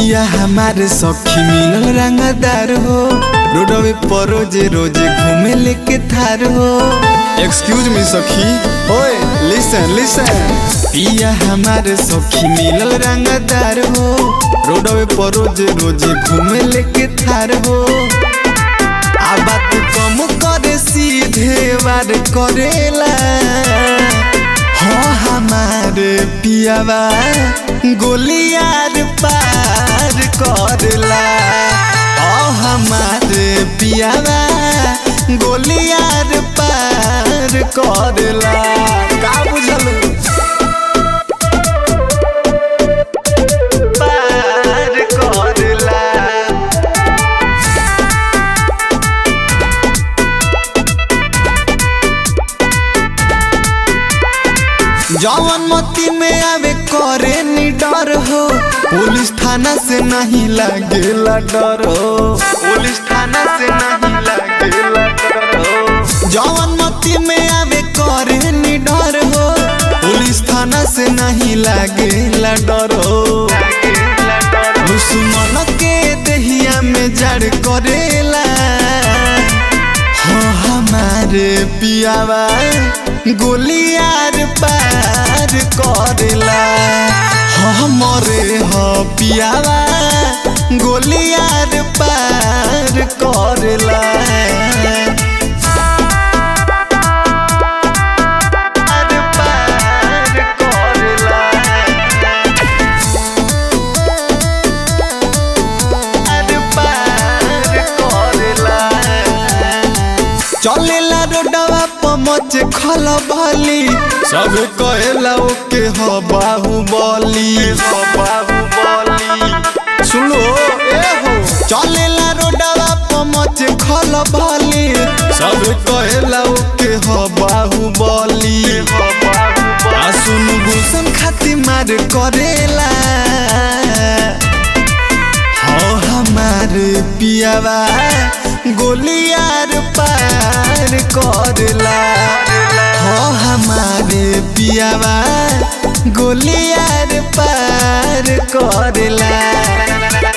पिया हमारे सखी मिलल रंगदार हो रोडवे पर रोजे रोजे घूमे लेके थार हो एक्सक्यूज मी सखी ओए लिसन लिसन पिया हमारे सखी मिलल रंगदार हो रोडवे पर रोजे रोजे घूमे लेके थार हो आ बात कम करे सीधे वार करेला हो हमारे पियावा गोलियार पार करला ओ हमारे पियावा गोलियार पार करला का बुझल पार करला जवन मती में आवे करे नी डर हो पुलिस थाना से नहीं लगेला डर हो पुलिस थाना से नहीं लगेला डर हो जवन मती में आवे करे नी डर हो पुलिस थाना से नहीं लगेला डर हो दुश्मन के दहिया में जड़ करेला हो हमारे पियावा गोलियार पार करेला हो हमरे हो पियावा गोलियार पार करेला पार पार करेला पार पार करेला चलेला रोडवा पमच खल भली सब कहेला ओके ह बाहुबली ह बाहुबली सुनो ए हो चलेला रोडवा पमच खल भली सब कहेला ओके ह बाहुबली आ सुनु गुलशन खाती मार करेला हो हमारे पियावा गोलियार पार करला हो हमारे पियावा गोलियार पार करला